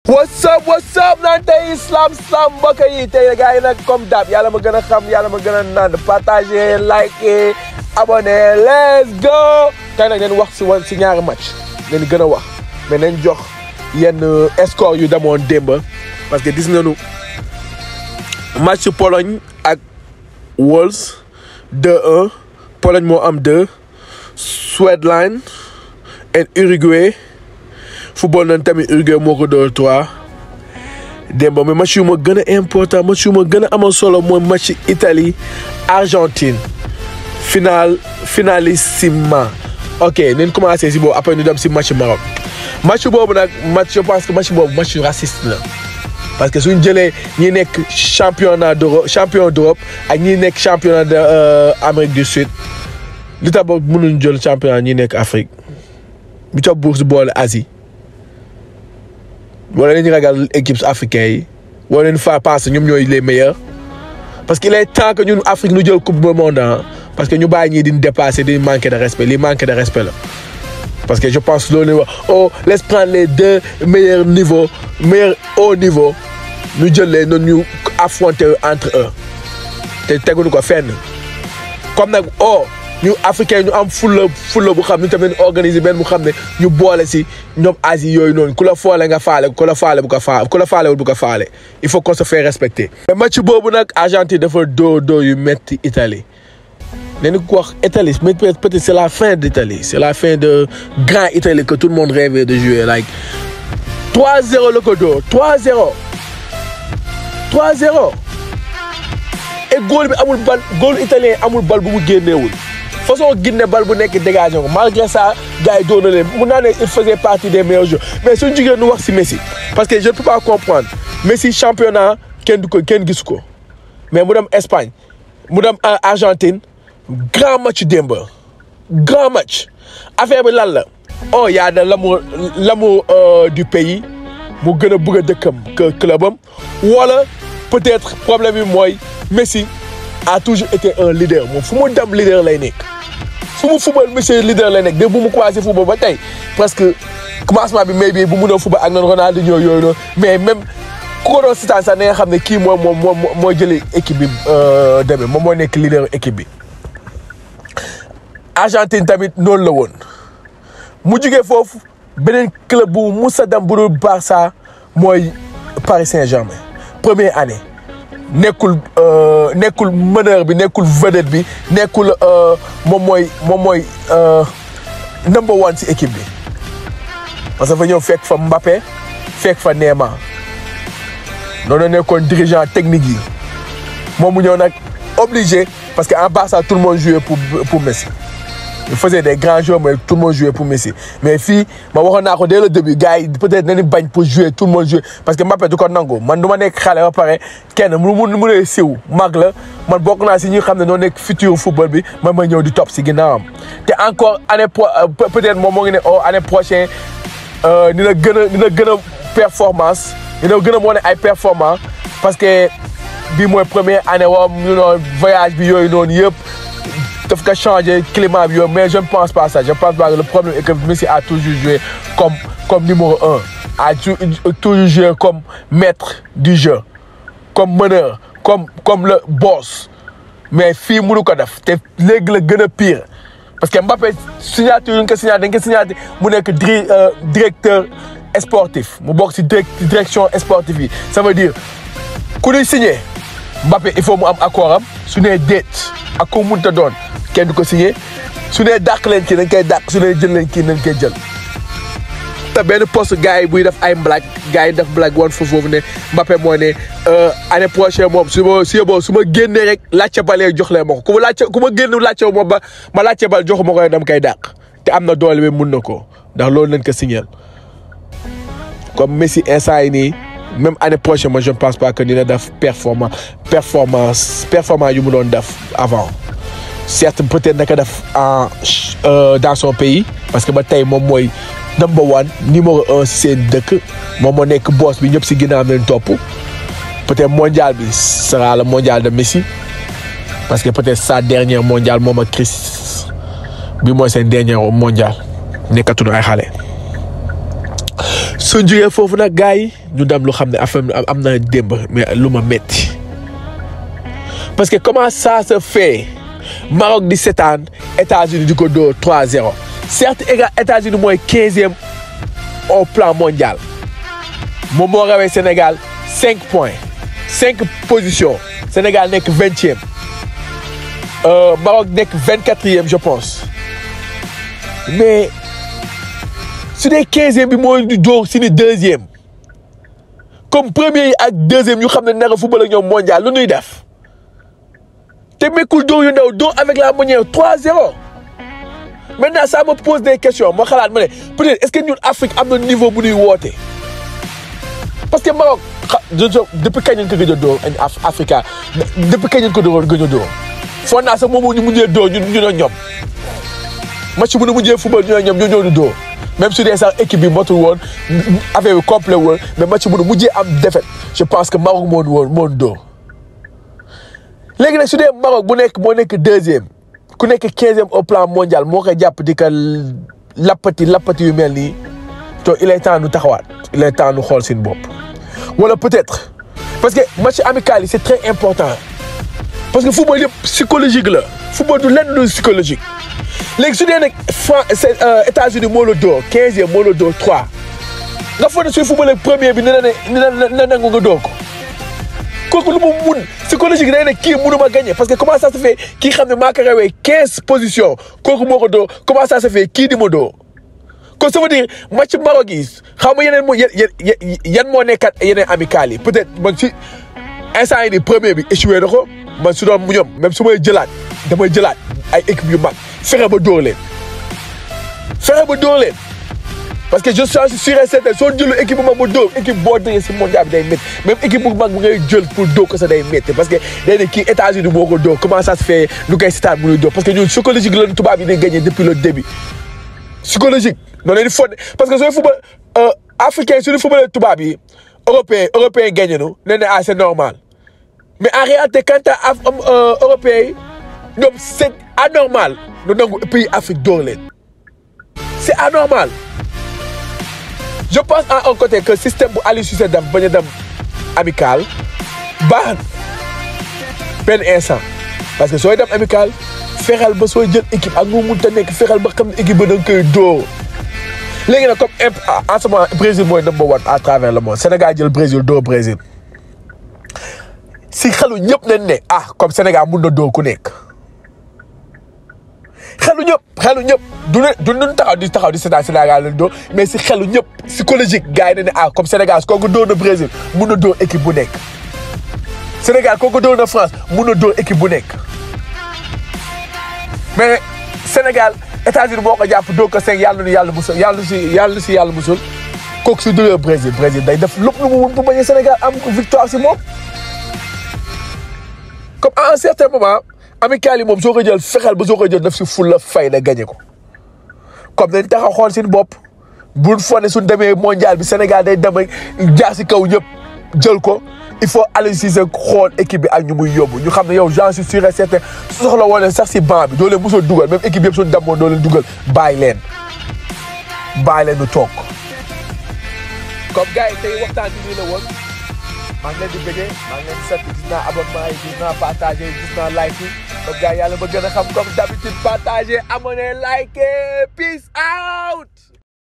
what's up what's up naan tey islam islam mbokk yi tey gars yi nag comme dab yàlla ma gën a xam yàlla ma gën a naan partager liker abonner let's go tey nag leen wax si woon si ñaari match leen gën a wax mais nañ jox yenn score yu demoon démb parce que gis nañu match Pologne ak Wales 2-1 Pologne moo am 2 Suède et Uruguay football nañ tamit Uruguay moo ko door 3 démb mais match yu ma gën a important match yu ma gën a amal solo mooy match Italie Argentine final finalissima ok nañ commencé si boobu après ñu dem si match Maroc match boobu nag match je pense que match boobu match raciste la parce que suñ jëlee ñi nekk championnat d'Europe champion d'Europe ak ñi nekk championnat de Amérique du Sud li tax ba mënuñ jël championnat ñi nekk Afrique bi ca bourse boole Asie wala nañu ragal équipes africaines yi wala leen fa passe ñoom ñooy les meilleurs parce que il est temps que ñun Afrique ñu jël coupe du monde parce que ñu bàyyi ñii di dépasser di manquer de respect li manquer de respect la. parce que je pense loolu wax oh laisse prendre les deux meilleurs niveaux meilleurs haut niveau ñu jël leen noonu ñu affronter entre eux te teguñu ko fenn comme nag oh ñu africain ñu am fulla fulla bu xam ñu tamit organiser benn bu xam ne ñu boole si ñoom Asie yooyu noonu ku la foole nga faale ku la faale bu ko faale ku la faalewul bu ko faale il faut qu'on se fait respecter. mais match boobu nag Argentine dafa doo doo yu metti Italie. nañu ko wax Italie mais peut-être c'est la fin d'Italie c'est la fin de grand Italie que tout le monde rêvait de jouer like 3-0 la ko dóor 3-0 3-0 et góol bi amul bal góolu italien amul bal bu mu génneewul façon Guinée bal bu nekk dégagé ko malgré ça gars yi doon na leen mun naa ne il faisait partie des meilleurs joueurs mais suñu jigéen nu wax si Messi parce que je ne peux pas comprendre Messi championnat kenn du ko kenn gisu ko mais mu dem Espagne mu dem Argentine grand match démb grand match affaire bi lan la oh y a de l'amour l'amour du pays mu gën a bëgg a dëkkam que clubam wala peut-être problème bi mooy Messi a toujours été un leader moom fu mu dem leader lay nekk fu mu football Messi leader lay nekk de bu mu commencé football ba tey parce que commencement bi may bi bu mu doon football ak noonu Ronaldinho yooyu noonu mais même ku ko doon sitaan sax na nga xam ne kii mooy moom moo mooy jëlee équipe bi demee moom moo nekk leader équipe bi. Argentine tamit noonu la woon mu jugee foofu beneen club bu musa dem bu dul Barça mooy Paris Saint-Germain première année nekkul nekkul meneur bi nekkul vedette bi nekkul moom mooy moom mooy number one ci équipe bi parce que fa ñëw fekk fa Mbappé fekk fa Neymar noonu nekkoon dirigeant technique yi moom mu ñëw nag obligé parce que en Barça tout le monde jouait pour pour Messi. il faisait des grands joueurs mais tout le monde jouait pour Messi mais fii ma waxoon naa ko dès le début gars yi peut-être nañu bañ pour jouer tout le monde jouer parce que Mbappé du ko nangu man du ma nekk xale ba pare kenn mu mu mu nee siw mag la man bokk naa si ñi xam ne noo nekk futur football bi man ma ñëw di topp si ginnaawam. te encore année pro peut-être moom moo ngi ne oh année prochaine dina gën a dina gën a performance dina gën a wane ay performance parce que bii mooy première année woom ñu noonu voyage bi yooyu noonu yëpp. daf ko changer climat bi yow mais je ne pense pas ça je pense pas que le problème est que Messi a toujours joué comme comme numéro un a toujours joué comme maître du jeu comme meneur comme comme le boss mais fii mënu ko def te léegi la gën a pire parce que Mbappé signature yu ñu ko signature dañ ko signature mu nekk directeur sportif mu bokk ci direction sportive yi ça veut dire ku ñuy signé Mbappé il faut mu am accord am su nee déet ak ko mënta doon kenn du ko signé su nee dàq leen kii dañ koy dàq su nee jël leen kii dañ koy jël. te benn poste gars yi buy def ay blague gars yi def blague woon foofu foofu ne Mbappé moo ne année prochaine moom su ma su ma su ma génnee rek laajte balee jox leen ma ko ku ma laajte ku ma génn laajte moom ba ma laajte bal joxu ma ko dem koy dàq te am na doole bi mun na ko ndax loolu lañ ko signé comme Messi instant yi nii. même année prochaine moi je ne pense pas que dina def performance performance performance yu mu doon def avant certes peut-être naka def en dans son pays parce que ba tey moom mooy number one numéro un si seen dëkk moom moo nekk boss bi ñëpp si ginnaaw leen topp peut-être mondial bi sera le mondial de Messi parce que peut-être sa dernière mondial moom ak Chris bi mooy seen dernière mondial nekkatuñu ay xale suñ jógee foofu nag gars yi ñu dem lu xam ne affaire am na démb mais lu ma metti parce que comment ça se fait Maroc di seetaan États-Unis di ko dóor 3-0 certes éga États-Unis mooy quinzième au plan mondial moom moo rawee Sénégal cinq points cinq positions Sénégal nekk vingtième Maroc nekk vingt quatrième je pense mais su dee quinzième bi mooy di dóor si ni deuxième comme premier yi ak deuxième yu xam ne nara football ak ñoom mondial lu ñuy def te mekkul dóor yu ndaw dóor avec la manière 3-0 maintenant ça me pose des questions moo xalaat ma ne peut-être est-ce que ñun Afrique am na niveau bu ñuy woote parce que Maroc xa depuis kañ lañ ko gëj a dóor Africa depuis kañ lañ ko dóor gëj a dóor foog naa sax moom ñu mujjee dóor ñun ñu ne ñoom match bu ñu mujjee football ñu ne ñoom ñoo ñoo di dóor même su dee sax équipe bi motul woon affaire bi complet woon mais match bu ñu mujjee am défaite je pense que Maroc moo woon moo dóor léegi nag su dee Maroc bu nekk moo nekk deuxième ku nekk quinzième au plan mondial moo koy jàpp di ka lappati lappati yu mel nii to il est temps nu taxawaat il est temps nu xool seen bopp wala peut-être parce que match amical yi c'est très important parce que football yëpp psychologique la football du lenn lu psychologique léegi su dee nag Fran États-Unis moo la dóor quinzième moo la dóor trois nga foog ne suy football ak premier bi ne na ne ne nangu nga dóor ko kooku lu mu mun psychologique day ne kii mënuma gagner parce que comment ça se fait kii xam ne maa ko rawee quinze positions kooku moo ko dóor comment ça se fait kii di ma dóor kon ça veut dire match Maroc yi xaw ma yeneen moo yan yan moo nekkat yeneen amical yi peut-être man si instant yi nii premier bi échoué na ko man su doon mu ñoom même su may jëlaat damay jëlaat ay équipe yu mag fexe ba dóor leen fexe ba dóor leen parce que je suis sûr et certain soo jëlu équipe bu mag ba dóor équipe boo dëgee si mondial bi day métti même équipe bu mag bu ngay jël pour dóor ko sax day métti parce que day ne kii États-Unis moo ko dóor comment ça se fait nu koy seetaan mu nuy dóor parce que ñun psychologique lañu tubaab yi di gagné depuis le début psychologique noonu leen di fonde parce que sooy football africain suñu football tubaab yi européen européen gagné nu nee na ah c'est normal mais en réalité quand à européen yi ñoom c'est anormal nu nangu pays Afrique dóor leen c'est anormal je pense à un côté que système bu Aliou Cissé def bañ a dem amical baax benn instant parce que sooy dem amical fexeel ba sooy jël équipe ak nga mënta nekk fexeel ba xam ne équipe ba da nga koy dóor léegi nag comme en ce moment Brésil mooy number one à travers le monde Sénégal jël Brésil dóor Brésil si xelu ñëpp nañ ne ah comme Sénégal mun na dóor ku nekk xelu ñëpp xelu ñëpp du ne du ñu taxaw di taxaw di seetaan Sénégal lañ dóor mais si xelu ñëpp psychologique gars yi ne ne ah comme Sénégal kooku dóor na Brésil mun na dóor équipe bu nekk Sénégal kooku dóor na France mun na dóor équipe bu nekk mais Sénégal États-Unis boo ko jàpp dóor ko cinq yàlla nu yàlla musul yàlla si yàlla si yàlla musul kooku si dóoree Brésil Brésil day def lépp lu mu mun pour bañ a Sénégal am victoire si moom comme à un certain moment amical yi moom soo ko jël fexeel ba soo ko jël daf si fulla fay da gagné ko comme dañ taxaw xool seen bopp buñ fo ne suñ demee mondial bi Sénégal day dem jaar si kaw ñëpp jël ko il faut Aliou Cissé xool équipe bi ak ñu muy yóbbu ñu xam ne yow j'en suis sûr et certain su soxla woon sax si banc bi doo leen mosoo dugal même équipe yëpp suñu demoon doo leen dugal bàyyi leen bàyyi leen ñu toog comme gars yi tey waxtaan bi nii la woon maa ngi leen di bëggee maa ngi leen di sant gis naa abonnement yi gis naa partagé gis naa like yi comme gars yi yàlla ba gën a xam comme d'habitude partagé abonné like peace out